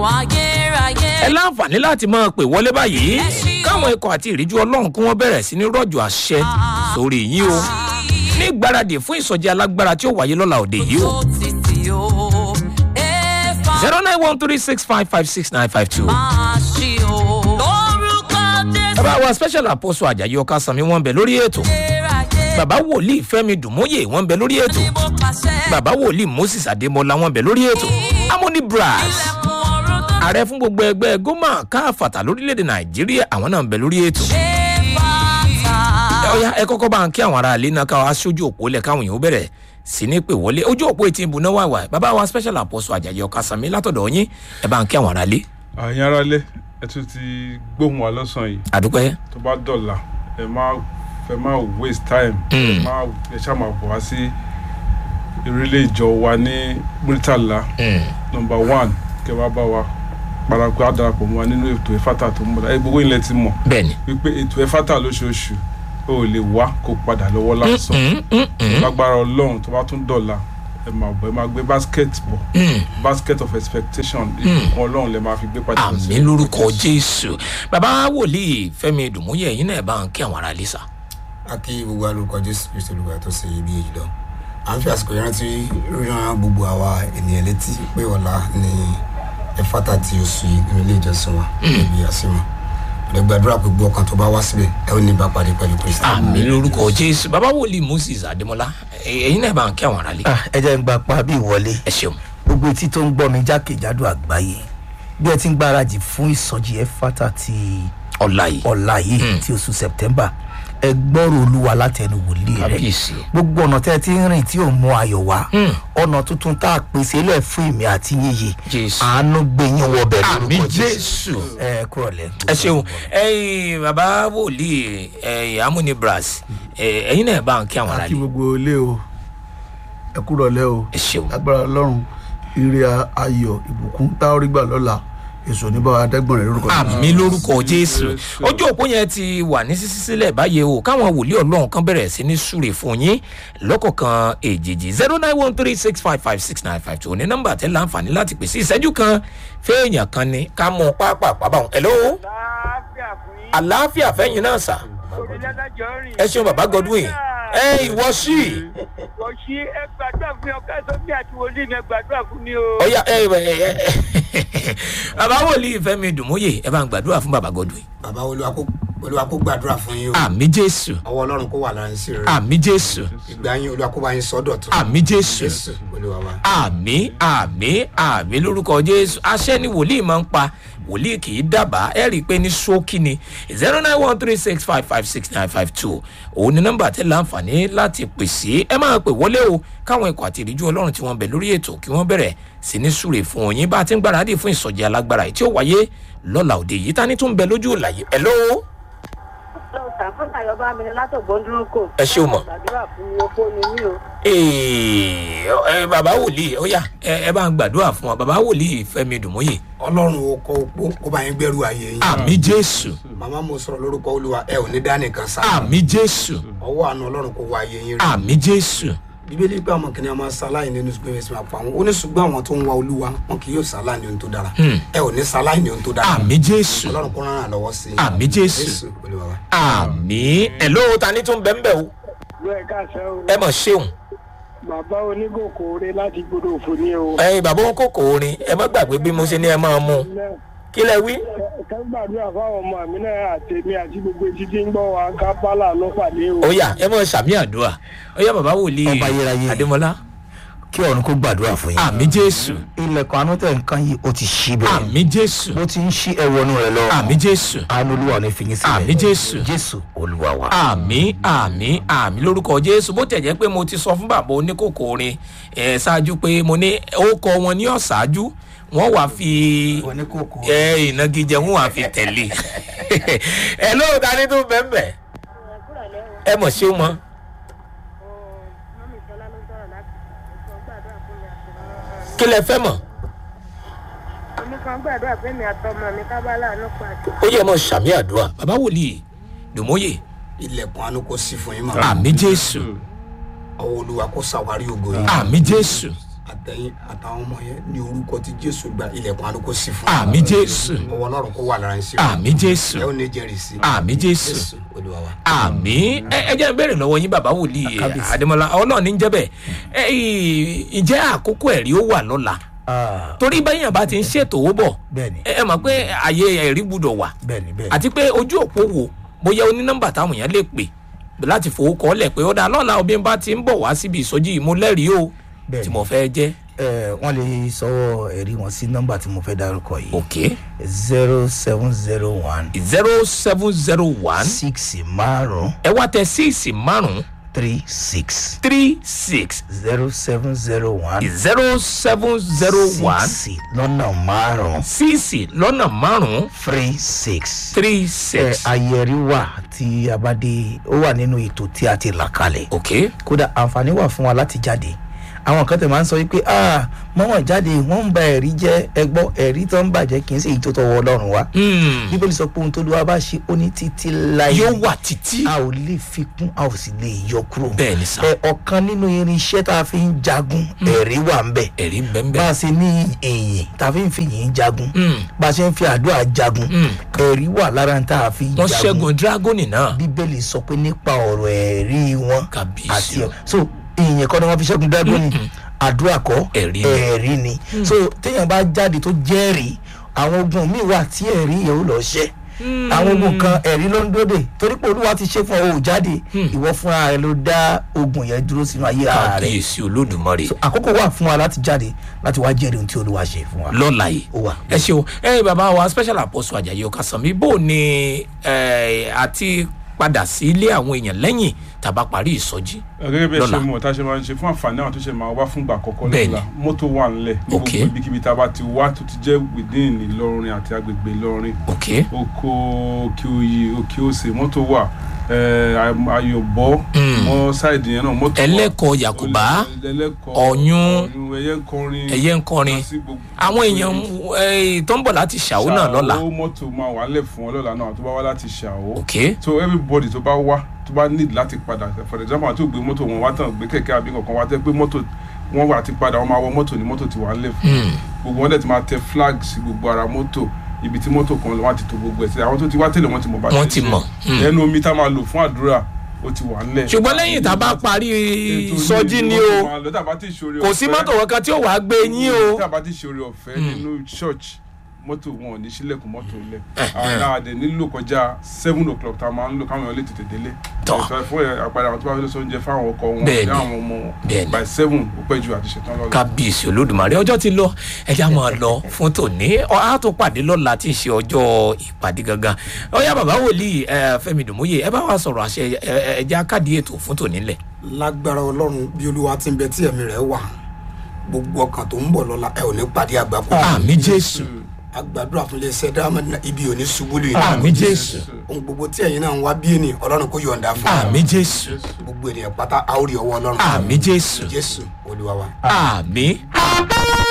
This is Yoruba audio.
ayérayé. ẹ láǹfààní láti máa pè wọlé báyìí káwọn ikọ̀ àti ìríjú ọlọ́run kí wọ́n bẹ̀rẹ̀ sí ní rọ̀jò àṣẹ sórí yín o ní ìgbáradì fún ìsọjí alágbára tí ó wáyé lọ́la òde yìí o tó títí o. Éfà zero nine one three six five five six nine five two. máa ṣí o. lórúkọ jésù. bàbá wa special apostle ajayi ọkà sanmi wọn bẹ lórí ètò ayérayé. bàbá wòlíì fẹmi dùmóyè wọn bẹ lórí ètò ni mo pàṣẹ. bàbá wòlíì moses adémọlá wọn bẹ lórí ètò amoni brass ilẹ̀kùn ọ̀run tó ààrẹ fún gbogbo ẹgbẹ́ gómà káfàtà lórílẹ̀‐èdè nàìjíríà àwọn náà ń bẹ lórí ètò. ṣe bàtà. ọ̀ya ẹ kọ́kọ́ bá ń kí àwọn ará ilé náà káwọn aṣojú òpó lẹ̀ káwọn èèyàn ó bẹ̀rẹ̀ sí ní pè wọlé ojú òpó etí ìbùnà wà wà bàbá wa special apostle ajayi ọkà sanmi látọ̀dọ̀ yín ẹ bá ń kí àwọn ará ilé àyìn ara lé ẹ tún ti gbóhùn wa lọ́sàn-án yìí àdúpẹ́ tó bá dọ̀là ẹ má ẹ má waste time ẹ Mm. má ẹ ṣáà máa bọ̀ wá sí ìrẹ́lẹ̀ ìjọ wa ní murtala nọmba one kẹ wá bá wa parapọ̀ á darapọ̀ mọ́ wa nínú ètò ẹ̀fátà tó ń bọ̀ ẹ gbogbo ilẹ̀ ti mọ̀ bẹ́ẹ̀ ni wípé ètò ẹ̀fátà lóṣooṣù ó lè wá kó padà lọ́wọ́ lásán Mm, mm, mm, lágbára ọlọ́run tó bá tún dọ̀là ẹ máa bọ̀ ẹ máa gbé basket bọ̀ mm. basket of expectation ìbùkún ọlọ́run lè máa fi gbé padà lọ sí àmì lórúkọ jésù bàbá wòlíì fẹmi dùmóyè ẹ̀yin náà ẹ bá ń kí àwọn ará ilé sà. a kí gbogbo alórúkọ jésù kristu olùgbà tó ṣe ibi èyí lọ à ń fi àsìkò ìrántí ríran gbogbo àwa ènìyàn létí pé ọ̀la ni ẹ̀fátà tí oṣù yìí nínú ilé ìjọsìn wa níbi àsìmọ̀ ọ̀dẹ gbàdúrà pé gbogbo ọkàn tó bá wá síbẹ̀ ẹ ó ní bá pàdé pẹ̀lú kristu. àmì lórúkọ jésù bàbá wòlíì moses adémọlá ẹ- ẹ̀yin náà ẹ bá ń kí àwọn ará ilé Ah, ẹ jẹ́ ń gba pa bí ìwọlé ẹ ṣeun gbogbo etí tó ń gbọ́ mi jákèjádò àgbáyé bí ẹ ti ń gbáradì fún ìsọjí ẹfátà ti ọ̀la yìí ọ̀la yìí ti oṣù september ẹ gbọ́rọ̀ olúwa látẹnu wòlíì rẹ kábíyèsí gbogbo ọ̀nà tẹ́ ẹ ti ń rìn tí ò mú ayọ̀ wá Hmm. ọ̀nà tuntun tá a pèsè lẹ̀ fún ìmí àti yíyí Jésù. àánú gbé yín wọbẹ̀ àmì lórúkọ jésù ẹ kúrọ̀ lẹ́ ẹ ṣeun ẹyin bàbá wòlíì ẹyin amúni brass ẹ- ẹ̀yin náà ẹ bá ń kí àwọn ará kí ilé gbogbo ilé o ẹ kúrọ̀ lẹ́ o ẹ ṣeun agbára ọlọ́run ire ayọ̀ ìbùkún táórí gbà lọ́la èso níbà adẹ́gbọ̀n rẹ̀ lórúkọ Jésù. àmì lórúkọ jésù ojú òpó yẹn ti wà ní sísí sílẹ̀ báyìí o káwọn wòlíì ọlọ́run kan bẹ̀rẹ̀ sí ní súre fún yín lọ́kọ̀ọ̀kan èjèèjì zero nine one three six five five six nine five two ní nọ́mbà tẹ́ láǹfààní láti pèsè ìṣẹ́jú kan fẹ́ẹ̀yàn kan ni ká mú pápá pàbáwọn ẹ̀ lọ́wọ́ láàfíà fún yín àlàáfíà fẹ́yìn náà sà orílẹ̀-èdè rìn. ẹ ṣeun bàbá godwin ẹ ìwọ sí i. kò sí ẹ gbàdúrà fún mi ọkọ ẹsọ mi àti wòlíì mi ẹ gbàdúrà fún mi o. ọyà ẹ ẹ ẹ bàbá wòlíì fẹmi dùmúyè ẹ bá ń gbàdúrà fún bàbá godwin bàbá olúwa kó olúwa kó gbàdúrà fún yín o àmì jésù ọwọ́ ọlọ́run kó wà lára yín sí rere àmì jésù ìgbà yín olúwa kó bá yín sọ́dọ̀ tó àmì jésù jésù olúwa wa. àmì àmì àmì lórúkọ jésù aṣẹ ni wòlíì máa ń pa wòlíì kì í dábàá ẹ rí i pé ní ṣókí ni zero nine one three six five five six nine five two òun ni nọmba tẹ láǹfààní láti pèsè ẹ máa pè wọlé o káwọn ikọ̀ àti ìríjú ọlọ́run tí wọ́n bẹ̀ lórí ètò kí wọ́n bẹ̀rẹ̀ sí ní súre fún òyìn bá a ti ń gbáradì fún ìsọjí alágbára yìí tí ó wáyé lọ́la òde yìí tani tún bẹ lójú ìlàyé ẹ lọ́wọ́ sàfúnà yọba mi ni látọ̀gbọ́n dúró kò. Ẹ ṣé o mọ̀. gbàdúrà fún mi opó ni mí o. Ee, ẹ bàbá wòlíì ó yá ẹ ẹ bá ń gbàdúrà fún wa bàbá wòlíì fẹmi dùmúyè ọlọ́run ó kọ́ opó kó bá yín gbẹ́rù ayé yín. àmì jésù màmá mo sọ̀rọ̀ lórúkọ olúwa ẹ ò ní dání kan sá. àmì jésù ọwọ́ àánú ọlọ́run kó wá ayé yín rí. àmì jésù bíbélì pé àwọn kìnìún máa ṣaláì nínú ṣùgbọ́n ẹ̀sìn máa pa wọn ó ní ṣùgbọ́n àwọn tó ń wá olúwa wọn kì yóò ṣaláì ní ohun tó dára Hmm. ẹ ò ní ṣaláì ní ohun tó dára àmì jésù ọlọ́run kó rán àlọ́wọ́ sí i Àmì Jésù. jésù olúwa wa. àmì ẹ ló ta ní tún bẹ́ẹ̀ o bẹ́ẹ̀ káṣẹ́ o ẹ mọ̀ ṣeun bàbá onígòkòrè láti gbọdọ̀ òfò ní o. ẹyin bàbá wọn kòkò orin ẹ má gbàgbé bí mo ṣe ní ẹ máa mú un. kí lẹ wí. ká gbàdúrà fáwọn ọmọ mi náà àtẹ̀mí àti gbogbo etí tí ń gbọ́ wa ká bá làánú pàdé o. ó yá ẹ mọ̀ sàmì àdúrà ó yá bàbá wòlíì Ọba ayérayé. adémọlá kí ọ̀run kó gbàdúrà fún yín. àmì jésù ilẹ̀kùn àánú tẹ̀ nǹkan yìí ó ti ṣí bẹ́ẹ̀. àmì jésù bó ti ń ṣí ẹwọnú rẹ lọ. àmì jésù àánú olúwa ò ní fi yín sílẹ̀. Àmì Jésù. jésù olúwa wa. àmì àmì àmì lórúkọ jésù bó tẹ̀ jẹ́ pé mo ti sọ fún bàbá oníkòkò orin ẹ̀ ṣáájú pé mo ní ó kọ wọn ní ọ̀ṣáájú wọ́n wàá fi oníkókó ẹ ìnagijẹ wọn wàá fi tẹ̀lé ẹ lóò ta ní tó bẹ́ẹ̀ bẹ́ẹ̀ ẹ mọ̀ ṣé mọ́ kí lẹ fẹ́ mọ̀ oníkan gbàdúrà fún mi àtọmọ mi ká bá làánú pàdé. ó yẹ mọ̀ sàmì àdúrà bàbá wòlíì dùmóyè ilẹ̀kùn àánú kó sí fún yín mọ́ àmì jésù ọwọ́ olúwa kó ṣàwárí ògo yín àmì jésù àtẹ̀yìn àtàwọn ọmọ yẹn ní orúkọ tí jésù gba ilẹ̀kùn àlùkò sí fún àmì jésù ọwọ́ ọlọ́run kó wà lára ń sí àmì jésù ẹ ó ní jẹ́rìí sí àmì jésù jésù olúwa wa. àmì ẹ ẹ jẹ́ n béèrè lọ́wọ́ yín bàbá wòlíì Kábíyèsí. adémọlá ọlọ́run ní jẹ́ bẹ́ẹ̀ ẹ ì- ǹjẹ́ àkókò ẹ̀rí ó wà lọ́la Ah, torí báyìí bá ti ń ṣètò owó bọ̀ bẹ́ẹ̀ni ẹ ẹ mọ̀ pé àyè ẹ̀rí gbúdọ̀ wà bẹ́ẹ̀ni bẹ́ẹ̀ni àti pé ojú òpó wo bóyá o ní nọ́mbà táwọn èèyàn lè pè láti fowó kọ́ lẹ̀ pé ó dáa lọ́la òbí bá ti ń bọ̀ wá síbi ìsọjí yìí mo lẹ́rìí o Bẹ́ẹ̀ni. tí mo fẹ́ jẹ́ ẹ wọ́n lè sọ ẹ̀rí wọn sí nọ́mbà tí mo fẹ́ dárúkọ yìí ok zero seven zero one zero seven zero one six márùn ẹ wá tẹ síìsì márùn three six three six zero seven zero one zero seven zero one six lọ́nà márùn síìsì lọ́nà márùn three six. three ẹ six ayẹri wà tí a bá dé ó wà nínú ètò tí a ti là kalẹ̀ ok kódà àǹfààní wà fún wa láti jáde àwọn kan tẹ̀ máa ń sọ wípé ah mọ́wọ́n jáde wọ́n ń ba ẹ̀rí jẹ́ ẹgbọ́ ẹ̀rí tó ń bàjẹ́ kì í ṣe èyí tó tọwọ́ ọlọ́run wa Hmm. bíbélì sọ pé ohun tó lùwà bá ṣe ó ní títí láyé yóò wà títí a ò lè fi kún a ò sì lè yọ kúrò bẹ́ẹ̀ ni sà ẹ ọ̀kan nínú irinṣẹ́ tá a fi ń jagun ẹ̀rí wà ń bẹ̀ ẹ̀rí bá bẹ́ẹ̀ a ṣe ní èyìn tá a fi ń fi yìn jagun Mm. bá a ṣe ń fi àdúrà jagun Mm. ẹ̀rí wà lára tá a fi ń wọ́n jagun ṣẹ́gun dragoni náà bíbélì sọ pé nípa ọ̀rọ̀ ẹ̀rí wọn Kábíyèsí àti o. ọ̀ so ìyẹn kọ́ ni wọ́n fi ṣẹ́gun dágọ́nì àdúrà kọ́ Ẹ̀rí ni. ẹ̀rí ni so téèyàn bá jáde tó jẹ́rìí àwọn ogun míì wà tí ẹ̀rí yẹn ó lọ ṣẹ́ àwọn ogun kan ẹ̀rí ló ń dóde torí pé olúwa ti ṣe fún ọ ò jáde ìwọ fúnra rẹ ló dá ogun yẹn dúró sínú ayé ara rẹ kábíyèsí olódùmarè àkókò wà fún wa láti jáde láti wá jẹ́rìí ohun tí olúwa ṣe fún wa lọ́la yìí ó wà. ẹ ṣeun ẹ bàbá wa special apostle ajayi ọkàsánmi bó ni ẹ, àti padà sí ilé àwọn èèyàn lẹ́yìn tàbá parí ìsọjí gẹ́gẹ́ bí ẹ ṣe Lọ́la. mọ̀ tá a ṣe máa ń ṣe fún àǹfààní àwọn tó ṣe máa wá fúngbà àkọ́kọ́ Bẹ́ẹ̀ni. lọ́la mọ́tò wà ńlẹ̀ ní Ok. gbogbo ibikíbi tá a bá ti wá tó ti jẹ́ within Ìlọrin àti agbègbè Ìlọrin ok oko òkè òyì òkè òsè mọ́tò wà ayọ̀bọ Mm. mọ́ sáìdì yẹn náà mọ́tò wà ẹlẹ́kọ̀ọ́ yàkùbá ẹlẹ́kọ̀ọ́ Ọ̀yún. ẹyẹ ń kọrin ẹyẹ ń kọrin lọ sí gbogbo- àwọn èèyàn ẹ, tó ń bọ̀ láti ṣàwó náà lọ́la ṣàwó mọ́tò máa wà lẹ̀ fún ọ lọ́la náà tó bá wá láti ṣàwó ok so everybody tó bá wá tó bá need láti padà for example àti ògbé mọ́tò wọn wá tán gbé kẹ̀kẹ́ àbí kankan wá tẹ́ pé mọ́tò wọn wà ti padà wọn máa wọ mọ́tò ní mọ́tò ti wà lẹ̀ fún Hmm. gbogbo wọn dẹ̀ ti máa tẹ flag sí gbogbo ara mọ́tò ibi tí mọ́tò kan lọ wọ́n ti tó gbogbo ẹ̀ sí àwọn tó ti wá tẹ́lẹ̀ wọ́n ti mọ̀ bá Wọ́n ṣe ti ṣe. mọ̀. Hmm. ẹnu omi tá a máa lò fún àdúrà ó ti wà ńlẹ̀ ṣùgbọ́n lẹ́yìn tá a bá parí Ètò ìsọjí ilé ni mọ́tò o máa lọ, tá a bá ti ṣoore kò sí ọ̀fẹ́- mọ́tò kankan tí ó wàá gbé yín o tí a bá ti ṣe oore ọ̀fẹ́ Mm. nínú church mọ́tò wọn ò ní sílẹ̀kùn mọ́tò lẹ̀ àwọn àdè nílò kọjá seven o'clock tá a máa ń lò káwọn èèyàn lè tètè délé Tọ́. Ẹ̀sọ́ fún ẹ̀, àpàdé àwọn tó bá fẹ́ lọ sí oúnjẹ fáwọn ọkọ wọn Bẹ́ẹ̀ni. ní àwọn ọmọ wọn Bẹ́ẹ̀ni. by seven ó pẹ́ ju àti ṣetán lọ́la. kábíyèsí olódùmarè ọjọ́ ti lọ ẹja máa lọ fún tòní Ọ- á tún pàdé lọ́la tí í ṣe ọjọ́ ìpàdé gangan ọyá bàbá wòlíì ẹ, fẹ́mi dùmúyè ẹ bá wa sọ̀rọ̀ àṣẹ ẹ, ẹ, ẹja káàdì ètò fún tòní lẹ̀ lágbára ọlọ́run bí olúwa ti ń bẹ tí ẹ̀mí rẹ̀ wà gbogbo ọkàn tó ń bọ̀ lọ́la ẹ ò ní pàdé àgbákò àmì jésù agbàdúrà fún iléeṣẹ́ dáhàmẹ́dínà ibi ò ní ṣubú lè àmì jésù ohun gbogbo tí ẹ̀yin náà ń wá bí ènìyàn ọlọ́run kò yọ̀ǹda fún àmì jésù gbogbo ènìyàn pátá àórí ọwọ́ ọlọ́run àmì jésù jésù olúwa wa. àmì